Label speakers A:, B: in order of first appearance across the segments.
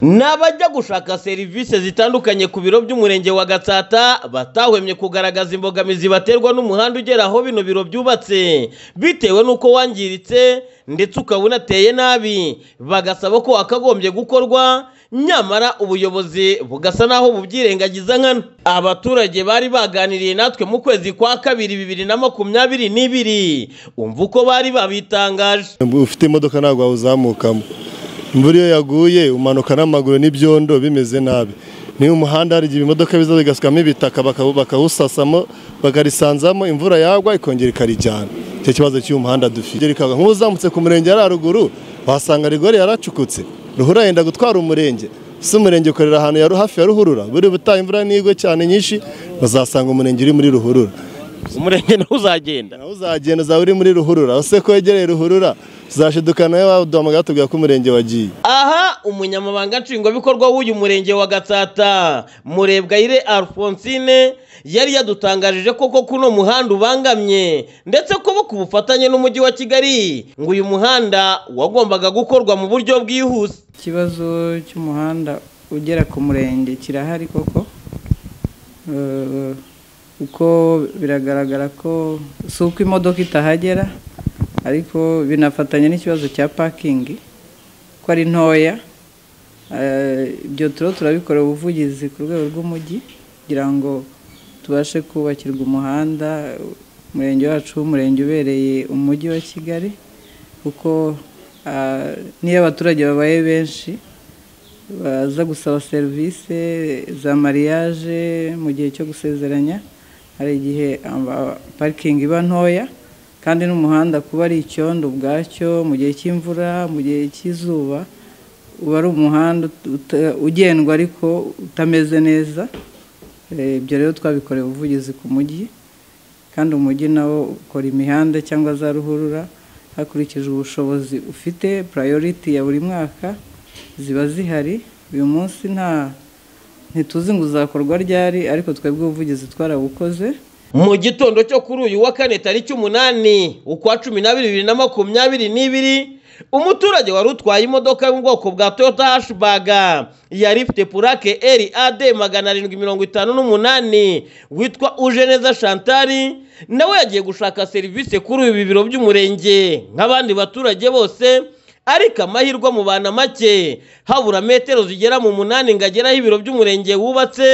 A: Ni abajya gushaka serivisi zitandukanye ku biro by'umurenge wa Gatsata batahwemye kugaragaza imbogamizi baterwa n'umuhanda ugera aho bino biro byubatse bitewe n'uko wangiritse ndetse ukaba unateye nabi bagasaba ko akagombye gukorwa nyamara ubuyobozi bugasa n'aho bubyirengagiza nkana abaturage bari baganiriye natwe mu kwezi kwa kabiri bibiri na makumyabiri n'ibiri umva uko bari babitangaje
B: ufite imodoka ntabwo wawuzamukamo imvura iyo yaguye umanuka n'amaguru n'ibyondo bimeze nabi niyo umuhanda hari igihe imodoka biza bigasukamo ibitaka bakawusasamo bakarisanzamo imvura yagwa ikongera ikarijyana icyo kibazo cy'uyu muhanda dufite nk'uzamutse ku murenge yari haruguru wasanga rigori yaracukutse ruhura yenda gutwara umurenge si umurenge ukorera ahantu yari hafi ya ruhurura buri butaha imvura n'igwe cyane nyinshi bazasanga umurenge uri muri ruhurura
A: umurenge ntuzagenda
B: nawe uzagenda uzaba uri muri ruhurura use ko wegereye ruhurura tuzashidukana iyo baduhamagara batubwira ko umurenge wagiye
A: aha umunyamabanga nshingwabikorwa w'uyu murenge wa gatsata murebwayire alphonsine yari yadutangarije koko ko uno muhanda ubangamye ndetse ko ku bufatanye n'umujyi wa kigali ngo uyu muhanda wagombaga gukorwa mu buryo bwihuse
C: ikibazo cy'umuhanda ugera ku murenge kirahari koko Eh, kuko biragaragara ko si uko imodoka itahagera ariko binafatanya n'ikibazo cya pakingi ko ari ntoya Eh, ibyo turiho turabikorera ubuvugizi ku rwego rw'umujyi kugira ngo tubashe kubakirwa umuhanda umurenge wacu w'umurenge ubereye umujyi wa kigali kuko ah, niyo abaturage babaye benshi baza gusaba serivisi za mariage mu gihe cyo gusezeranya hari igihe amba- parikingi iba ntoya kandi n'umuhanda kuba ari icyondo ubwacyo mu gihe cy'imvura mu gihe cy'izuba uba ari umuhanda uta- ugendwa ariko utameze neza Eh, ibyo rero twabikoreye ubuvugizi ku mujyi kandi umujyi nawo ukora imihanda cyangwa za ruhurura hakurikijwe ubushobozi ufite purayoriti ya buri mwaka ziba zihari uyu munsi nta ntituzi ngo uzakorwa ryari ariko twebwe ubuvugizi twarabukoze
A: mu gitondo cyo kuri uyu wa kane tariki umunani ukwa cumi n'abiri bibiri na makumyabiri n'ibiri umuturage wari utwaye imodoka yo mu bwoko bwa toyota hashibaga yari ifite purake eri ade magana arindwi mirongo itanu n'umunani witwa ujeneza shantari nawe yagiye gushaka serivisi kuri ibi biro by'umurenge nk'abandi baturage bose ariko amahirwe amubana make habura metero zigera mu munani ngo agere aho ibiro by'umurenge wubatse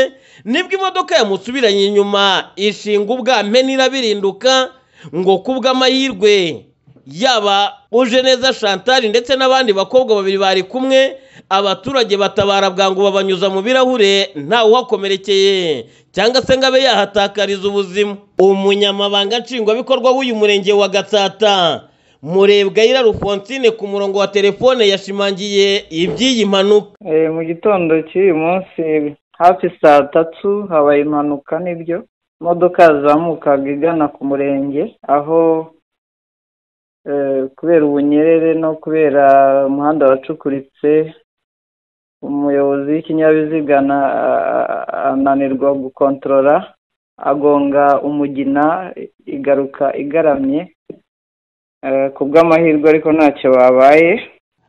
A: nibwo imodoka yamusubiranye inyuma ishinga ubwampe n'irabirinduka ngo kubw'amahirwe yaba uje neza shantari ndetse n'abandi bakobwa babiri bari kumwe abaturage batabara bwangu babanyuza mu birahure ntawe uhakomerekeye cyangwa se ngo abe yahatakariza ubuzima umunyamabanga nshingwabikorwa w'uyu murenge wa gatsata murebwayira rufonsine ku murongo wa telefone yashimangiye iby'iyi mpanuka
C: Eh, mu gitondo cy'uyu munsi hafi saa tatu habaye impanuka nibyo imodoka yazamukaga igana ku murenge aho eh, kubera ubunyerere no kubera umuhanda wacukuritse umuyobozi w'ikinyabiziga na- ananirwa gukontorora agonga umugina igaruka igaramye Eh, ku bw'amahirwe ariko ntacyo babaye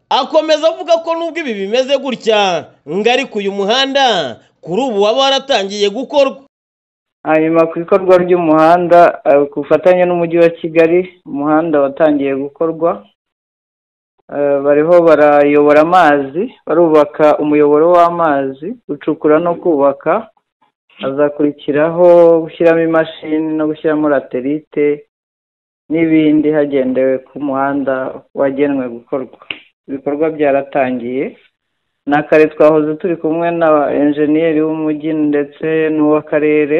A: akomeza avuga ko nubwo ibi bimeze gutya ngo ariko uyu muhanda kuri ubu waba waratangiye gukorwa
C: hanyuma ku ikorwa ry'umuhanda eh, ku bufatanye n'umujyi wa kigali umuhanda watangiye gukorwa Eh, bariho barayobora amazi barubaka umuyoboro w'amazi gucukura no kubaka hazakurikiraho gushyiramo imashini no gushyiramo laterite n'ibindi hagendewe ku muhanda wagenwe gukorwa ibikorwa byaratangiye na kare twahoze turi kumwe n'aba enjeniyeri w'umujyi ndetse n'uw'akarere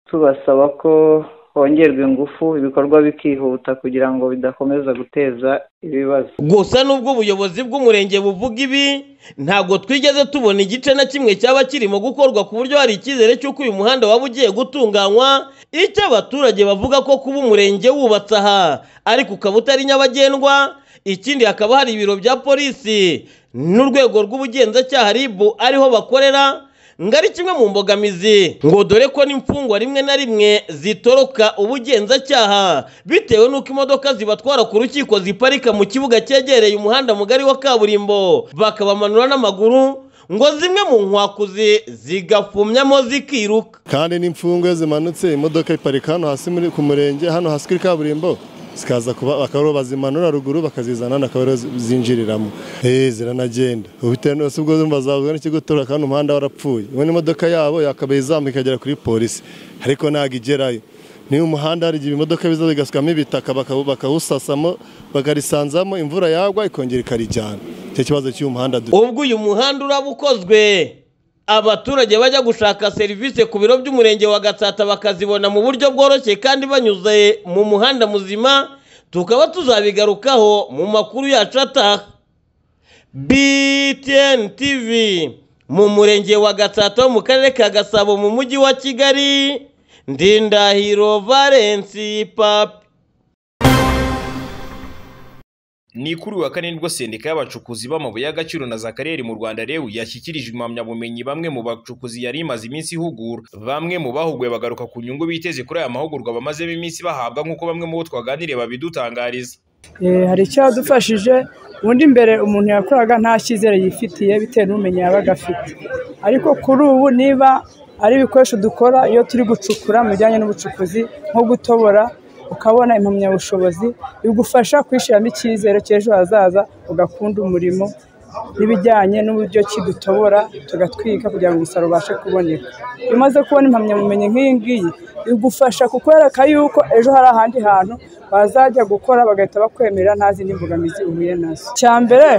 C: tubasaba ko hongerwa ingufu ibikorwa bikihuta kugira ngo bidakomeza guteza ibibazo
A: gusa nubwo ubuyobozi bw'umurenge buvuga ibi ntabwo twigeze tubona igice na kimwe cyaba kirimo gukorwa ku buryo hari icyizere cy'uko uyu muhanda waba ugiye gutunganywa icyo abaturage bavuga ko kuba umurenge wubatse aha ariko ukaba utari nyabagendwa ikindi hakaba hari ibiro bya polisi n'urwego rw'ubugenzacyaha ribu ariho bakorera ngo ari kimwe mu mbogamizi ngo dore ko n'imfungwa rimwe na rimwe zitoroka ubugenzacyaha bitewe n'uko imodoka zibatwara ku rukiko ziparika mu kibuga cyegereye umuhanda mugari wa kaburimbo bakabamanura n'amaguru ngo zimwe mu nkwakuzi zigafumyamo zikiruka
B: kandi n'imfungwe zimanutse imodoka iparika hano hasi muri ku murenge hano hasi kuri kaburimbo zikaza kuba bakaba bazimanura ruguru bakazizana hano akaba ariho zi- zinjiriramo eee ziranagenda ubitewe n'ubu ubwo zumva zavuga n'ikigo tora kandi umuhanda warapfuye ubundi imodoka yabo yakabaye izamuka ikagera kuri polisi ariko ntabwo igerayo niba umuhanda hari igihe imodoka biza bigasukamo ibitaka bakawu- bakawusasamo bakarisanzamo imvura yagwa ikongera ikarijyana icyo kibazo cy'uyu muhanda dufite
A: ubwo uyu muhanda uraba ukozwe abaturage bajya gushaka serivisi ku biro by'umurenge wa gatsata bakazibona mu buryo bworoshye kandi banyuze mu muhanda muzima tukaba tuzabigarukaho mu makuru yacu ataha btn tv mu murenge wa gatsata wo mu karere ka gasabo mu mujyi wa kigali ndindahiro valensi papi
D: Ni kuri uyu wa kane nibwo sendika y'abacukuzi b'amabuye y'agaciro na za kariyeri mu Rwanda rewu yashyikirijwe impamyabumenyi bamwe mu bacukuzi yari imaze iminsi ihugura bamwe mu bahuguwe bagaruka ku nyungu biteze kuri aya mahugurwa bamazemo iminsi bahabwa nk'uko bamwe mu bo twaganiriye babidutangariza
E: Eh, hari icyadufashije ubundi mbere umuntu yakoraga nta cyizere yifitiye bitewe n'ubumenyi yabaga afite ariko kuri ubu niba ari ibikoresho dukora iyo turi gucukura mu bijyanye n'ubucukuzi nko gutobora ukabona impamyabushobozi bigufasha kwishyiramo icyizere cy'ejo hazaza ugakunda umurimo n'ibijyanye n'uburyo ki dutobora tugatwika kugira ngo umusaruro ubashe kuboneka iyo umaze kubona impamyabumenyi nk'iyi ngiyi bigufasha kukwereka yuko ejo hari ahandi hantu bazajya gukora bagahita bakwemerera nta zindi mbogamizi uhuye nazo icya mbere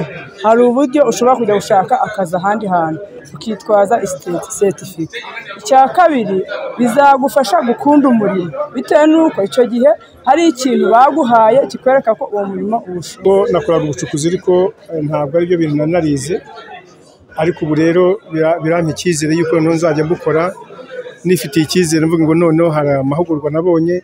E: hari uburyo ushobora kujya gushaka akazi ahandi hantu ukitwaza isiteti setifika icya kabiri bizagufasha gukunda umurimo bitewe n'uko icyo gihe hari ikintu baguhaye kikwereka ko uwo murimo uwushoboye
F: ko nakoraga ubucukuzi ariko eh, ntabwo ari byo bintu nanarize ariko ubu rero bira- birampa icyizere yuko noneho nzajya mbukora nifitiye icyizere mvuga ngo noneho hari amahugurwa nabonye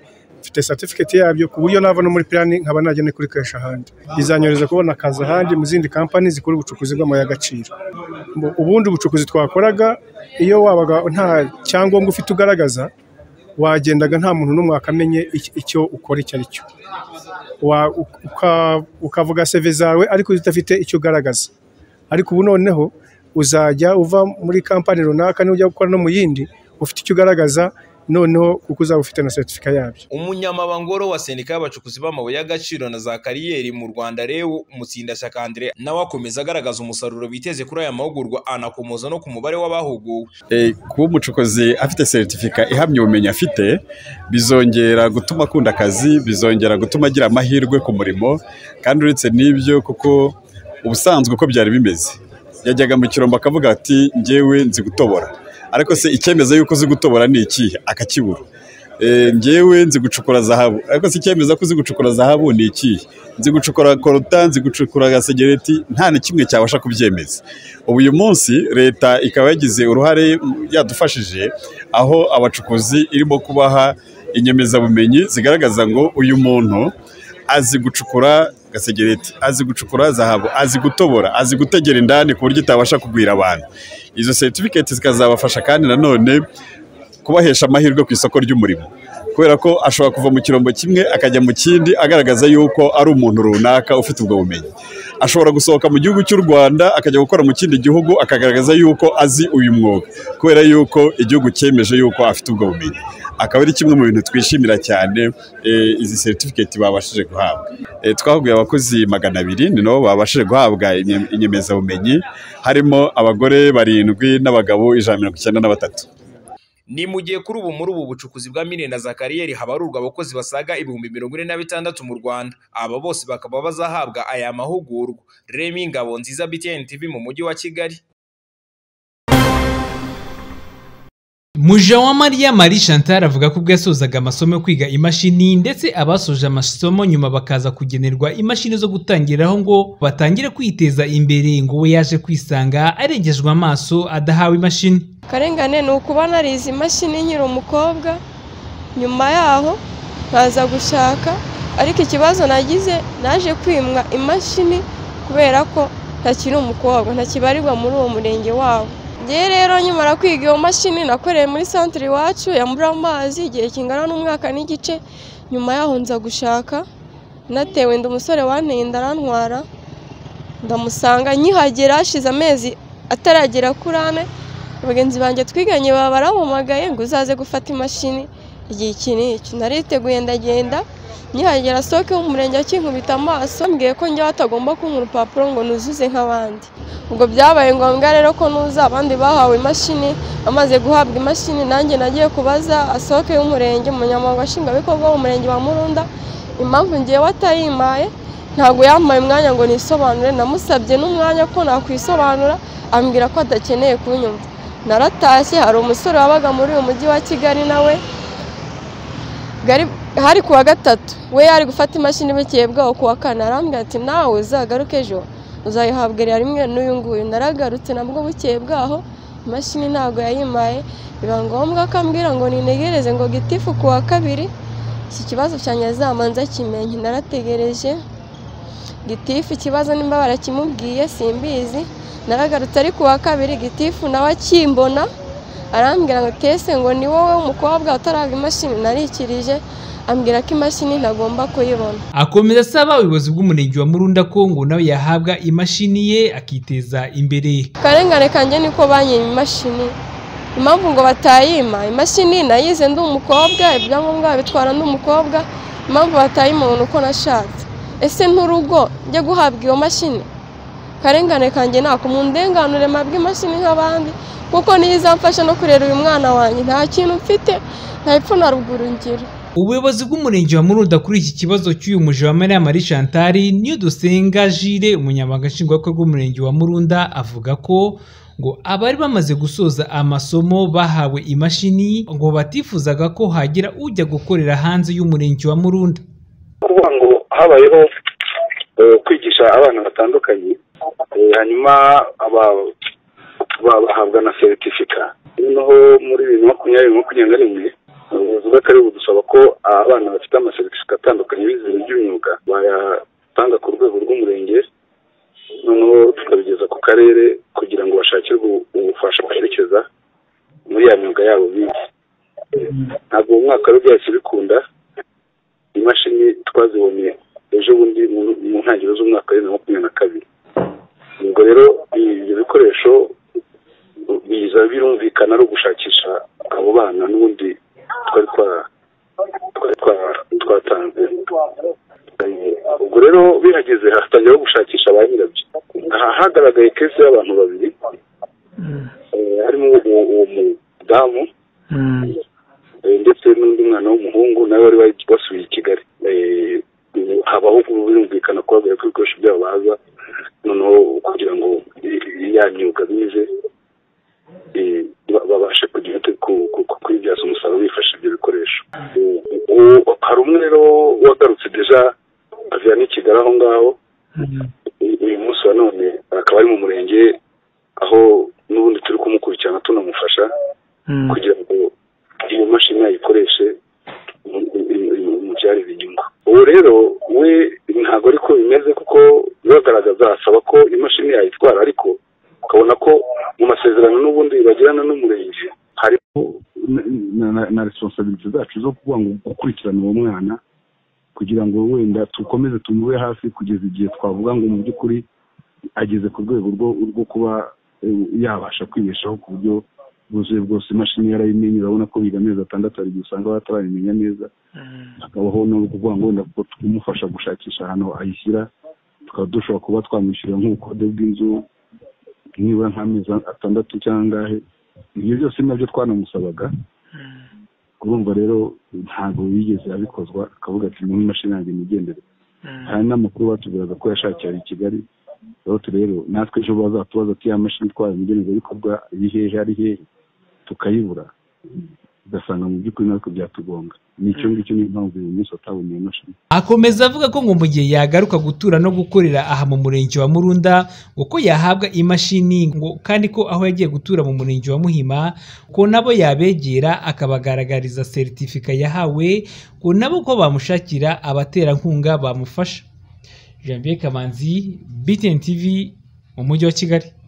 F: mfite certificate yabyo ku buryo nava no muri pirani nkaba najya kurikoresha ahandi bizanyorohereza kubona akazi ahandi mu zindi kampani zikora ubucukuzi bw'amabuye y'agaciro Mu- ubundi bucukuzi twakoraga iyo wabaga nta cyangombwa ufite ugaragaza wagendaga nta muntu n'umwe wakamenye iki- icyo ukora icyo ari cyo wa- uka- ukavuga seve zawe ariko udafite icyo ugaragaza ariko ubu noneho uzajya uva muri kampani runaka n'ujya gukora no mu yindi ufite icyo ugaragaza noneho kuko uzaba ufite na seritifika yabyo
D: umunyamabangoro wa sendika y'abacukuzi b'amabuye y'agaciro na za kariyeri mu Rwanda rewu Mutsindashyaka Andre nawe akomeza agaragaza umusaruro biteze kuri aya mahugurwa anakomoza no ku mubare w'abahuguwe
G: Eh, kuba umucukuzi afite seritifika ihamya ubumenyi afite bizongera gutuma akunda akazi bizongera gutuma agira amahirwe ku murimo kandi uretse n'ibyo kuko ubusanzwe uko byari bimeze yajyaga mu kirombo akavuga ati njyewe nzi gutobora ariko se icyemeza yuko uzi gutobora ni ikihe akakibura Eh, njyewe nzi gucukura zahabu ariko si icyemeza ko uzi gucukura zahabu ni ikihe nzi gucukura koruta nzi gucukura gasegereti nta na kimwe cyabasha kubyemeza ubu uyu munsi leta ikaba yagize uruhare mm, yadufashije aho abacukuzi irimo kubaha inyemezabumenyi zigaragaza ngo uyu muntu azi gucukura gasegereti azi gucukura zahabu azi gutobora azi gutegera indani ku buryo itabasha kugwira abantu izo seritifikeiti zikazabafasha kandi nanone kubahesha amahirwe ku isoko ry'umurimo kubera ko ashobora kuva mu kirombo kimwe akajya mu kindi agaragaza yuko ari umuntu runaka ufite ubwo bumenyi ashobora gusohoka mu gihugu cy'u rwanda akajya gukora mu kindi gihugu akagaragaza yuko azi uyu mwuga kubera yuko igihugu cyemeje yuko afite ubwo bumenyi akaba ari kimwe mu bintu twishimira cyane eh, izi seritifikeiti babashije guhabwa Eh, twahuguye abakozi magana abiri ni nabo babashije guhabwa inye- inyemezabumenyi harimo abagore barindwi n'abagabo ijana na mirongo icyenda na batatu
D: Ni mu gihe kuri ubu muri ubu bucukuzi bwa mine na za kariyeri habarurwa abakozi basaga ibihumbi mirongo ine na bitandatu mu Rwanda. Aba bose bakaba bazahabwa aya mahugurwa. Remy Ngabo nziza BTN TV mu mujyi wa Kigali.
H: Mujawamariya Marie Chantal avuga ko ubwo yasozaga amasomo yo kwiga imashini ndetse abasoje amasomo nyuma bakaza kugenerwa imashini zo gutangiraho ngo batangire kwiteza imbere ngo we yaje kwisanga arengejwe amaso adahawe imashini
I: akarengane ni ukuba narize imashini nkiri umukobwa nyuma yaho nkaza gushaka ariko ikibazo nagize naje kwimwa imashini kubera ko ntakiri umukobwa ntakibarirwa muri uwo murenge wabo ngewe rero nkimara kwiga iyo mashini nakoreye muri santire iwacu yambura amazi igihe kingana n'umwaka n'igice nyuma yaho nza gushaka natewe ndi umusore wanteye ndarantwara ndamusanga nkihagera hashize amezi ataragera kuri ane bagenzi banjye twiganye baba barampamagaye ngo uzaze gufata imashini igihe iki n'iki nariteguye ndagenda nkihagera soke w'umurenge akinkubita amaso mbwiye ko njyewe atagomba kumpa urupapuro ngo nuzuze nk'abandi ubwo byabaye ngombwa rero ko nuza abandi bahawe imashini amaze guhabwa imashini nanjye nagiye kubaza asoke y'umurenge umunyamabanga nshingwabikorwa w'umurenge wa murunda impamvu ngewe atayimpaye ntabwo yampaye umwanya ngo nisobanure namusabye n'umwanya ko nakwisobanura ambwira ko adakeneye kunyumva naratashye hari umusore wabaga muri uyu mujyi wa kigali nawe Gari- hari ku wa gatatu we yari gufata imashini bukeye bwaho ku wa kane arambwira ati nawe uzagaruke ejo uzayihabwa rimwe n'uyu nguyu naragarutse nabwo bukeye bwaho imashini ntabwo yayimaye biba ngombwa ko ambwira ngo ninegereze ngo gitifu ku wa kabiri iki kibazo cyanjye azamanza kimenye narategereje gitifu ikibazo nimba barakimubwiye simbizi naragarutse ari ku wa kabiri gitifu nawe akimbona arambwira ngo kese ngo ni wowe umukobwa utarahabwa imashini narikirije ambwira ko imashini ntagomba kuyibona
H: akomeza asaba ubuyobozi bw'umurenge wa murunda ko ngo nawe yahabwa imashini ye akiteza imbere
I: akarengane kanjye niko banyima imashini impamvu ngo batayima imashini nayize ndi umukobwa ibyangombwa babitwara ndi umukobwa impamvu batayima umuntu uko nashatse ese nturugo njye guhabwa iyo mashini akarengane kanjye nako mu ndenganure mpabwe imashini nk'abandi kuko niyo izamfasha no kurera uyu mwana wanjye nta kintu mfite nta epfo na ruguru ngira
H: ubuyobozi bw'umurenge wa murunda kuri iki kibazo cy'uyu muje wa mariya marie chantal niyo dusenga jire umunyamabanga nshingwabikorwa w'umurenge wa murunda avuga ko ngo abari bamaze gusoza amasomo bahawe imashini ngo batifuzaga ko hagira ujya gukorera hanze y'umurenge wa murunda
J: kuvuga ngo habayeho eh, kwigisha abana batandukanye eh, hanyuma aba- ba- bahabwa na seritifika noneho muri bibiri na makumyabiri makumyabiri na rimwe ubuyobozi bw'akarere budusaba ko abana bafite amaseritifika atandukanye bize ibintu by'imyuga bayatanga ku rwego rw'umurenge noneho tukabigeza ku karere kugira ngo bashakirwe ubufasha baherekeza muri ya myuga yabo bize ntabwo uwo mwaka rero byahise bikunda imashini twazibonye ejo bundi mu- mu ntangiriro z'umwaka wa bibiri na makumyabiri na kabiri ubwo rero ibyo bikoresho biza birumvikana ari ugushakisha abo bana n'ubundi twari twa- twari twa- twatanze Eh, ubwo rero bihageze hatangiraho gushakisha ba nyirabyo aha hagaragaye kesi y'abantu babiri eh, harimo uwo uwo mudamu Eh, ndetse n'undi mwana w'umuhungu nawe wari wari- wasubiye i kigali Eh, ubu habaho birumvikana kubabwira ko ibikoresho byabo baza noneho kugira ngo eh, ya myuga bize eh, ba- babashe kugira ute- ku- ku- ku- kuyibyaza umusaruro bifashisha ibyo bikoresho Eh, ubu hari umwe rero wagarutse deja avuye n'i kigali aho ngaho uyu uyu munsi wa none akaba ari mu murenge aho n'ubundi turi kumukurikirana tunamufasha kugira ngo iyo mashini ayikoreshe mu- mu- mu- imubyarire inyungu ubu rero we ntabwo ariko bimeze kuko bibagaragaza asaba ko imashini yayitwara ariko ukabona ko mu masezerano n'ubundi bagirana n'umurenge hari
K: na- na- na- na responsabilite zacu zo kuvuga ngo gukurikirana uwo mwana kugira ngo wenda dukomeze tumube hafi kugeza igihe twavuga ngo mu by'ukuri ageze ku rwego rwo rwo kuba eh, yabasha kwibeshaho ku buryo bwuzuye bwose imashini yarayimenye urabona ko biga amezi atandatu hari igihe usanga batarayimenya neza hakabaho no kuvuga ngo wenda kuko tumufasha gushakisha ahantu ayishyira tukaba dushobora kuba twamwishyurira nk'ubukode bw'inzu nibura nk'amezi atandatu cyangwa angahe ibyo byose ni nabyo twanamusabaga urumva rero ntabwo yigeze abikozwa akavuga ati mu imashini yanjye nigendere hari n'amakuru batubwiraga ko yashakiye i kigali rero rero natwe ejo bazatubaza ati ya mashini itwara ibikorwa iri hehe ari hehe tukayibura ugasanga mu by'ukuri natwe byatugonga ni icyo ngicyo niyo mpamvu uyu munsi atabona iyo mashini
H: akomeza avuga ko ngo mu gihe yagaruka gutura no gukorera aha mu murenge wa murunda ngo ko yahabwa imashini ngo kandi ko aho yagiye gutura mu murenge wa muhima ko nabo yabegera akabagaragariza seritifika yahawe ngo nabo ko bamushakira abaterankunga bamufasha jean pierre kamanzi btn tv mu mujyi wa kigali